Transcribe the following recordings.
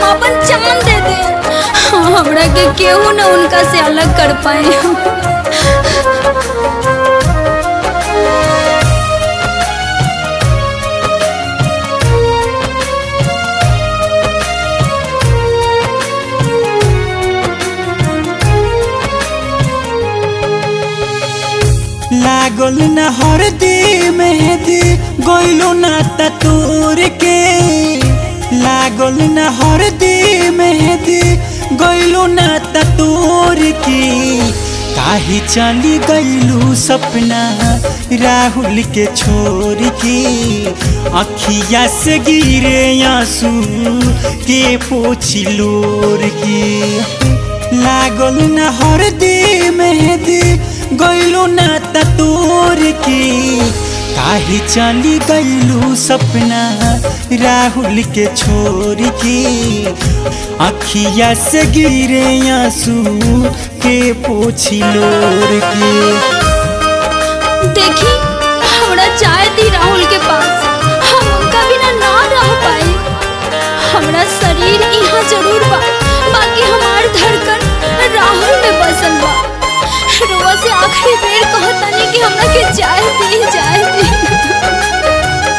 अपन जान दे दे हमरा के केहू न उनका से अलग कर पाए लागल न हरदी मेहदी गइलो ना तूर के लागल न हरदी मेहदी गइलो ना तूर के काहे चली गइलू सपना राहुल के छोड़ के अखिया से गिरे आंसू के पोछी लोर के लागल न हरदी मेहदी गइलू ना तोर के काहे चली गइलू सपना राहुल के छोड़ के अखिया से गिरे आंसू के पोछी लोर के देखी हमरा चाय दी राहुल के पास हम उनका बिना ना रह पाए हमरा शरीर यहाँ जरूर बा बाकी हमार धड़कन राहुल में बसल बा रोवा से आखिरी बेर कहतानी कि हमरा के चाय दी चाय दी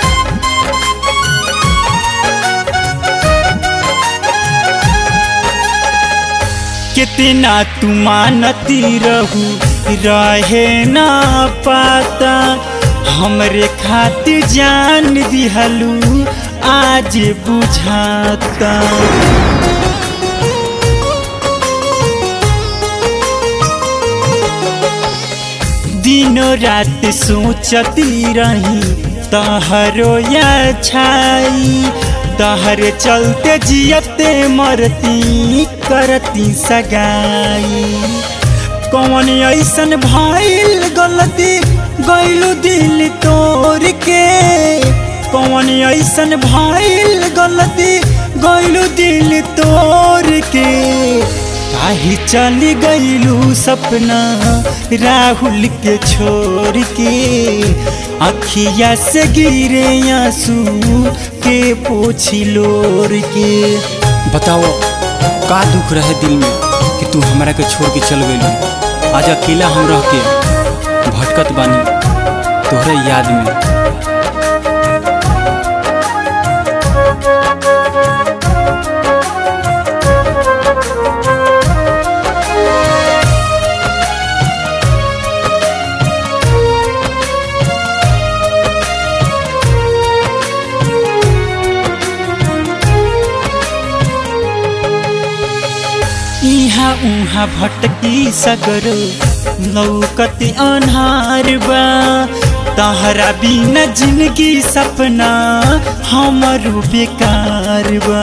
कितना तू मानती रहू रहे ना पाता हमरे खातिर जान दिहलू आज बुझाता दिनों रात सोचती रही तहरो या छाई तहर चलते जियते मरती करती सगाई कौन ऐसन भइल गलती गइलू दिल तोड़ के कौन ऐसन भइल गलती गइलू दिल तोड़ के काहे चली गइलू सपना राहुल के छोड़ के अखिया से गिरे आंसू के पोछी लोर के बताओ का दुख रहे दिल में कि तू हमरा के छोड़ के चल गइलू आज अकेला हम रह के भटकत बानी तोहरे याद में इहाँ उहाँ भटकी सगर लौकत अन्हार बा तहरा बिना जिंदगी सपना हमरो बेकार बा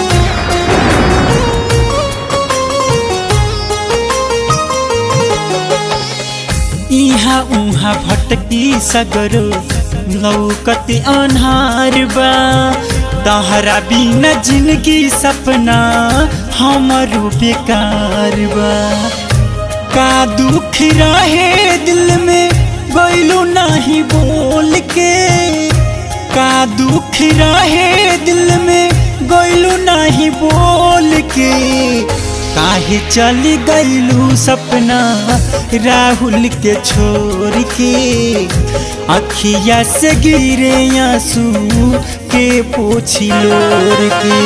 इहाँ उहाँ भटकी सगर लौकत अन्हार बा तहरा बिना जिंदगी सपना हमरो बेकार बा का दुख रहे दिल में गइलू नहीं बोल के का दुख रहे दिल में गइलू नहीं बोल के काहे चली गइलू सपना राहुल के छोड़ के अखिया से गिरे आंसू के पोछी लोर के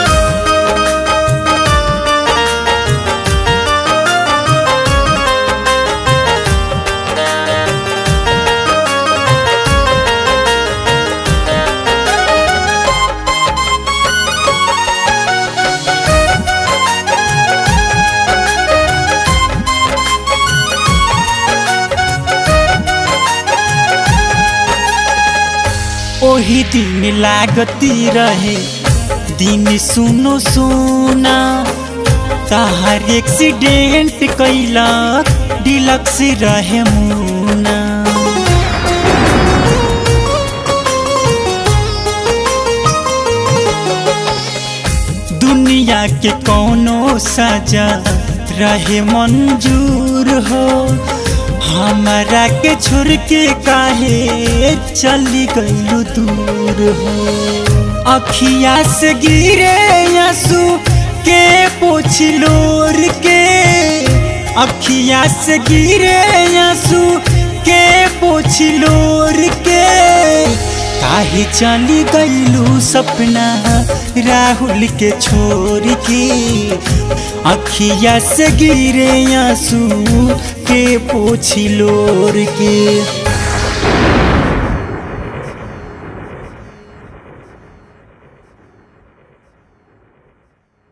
ओही दिन लागती रहे दिन सुनो सोना तहार एक्सीडेंट कैला डिलक्स रहे मुना दुनिया के कोनो सजा रहे मंजूर हो हमारा के छोड़ के काहे चली गइलू दूर हो अखिया से गिरे आंसू के पोछलोर के अखिया से गिरे आंसू के पोछलोर के काहे चली गईलू सपना राहुल के छोड़ के अखिया से गिरे आंसू के पोछलोर के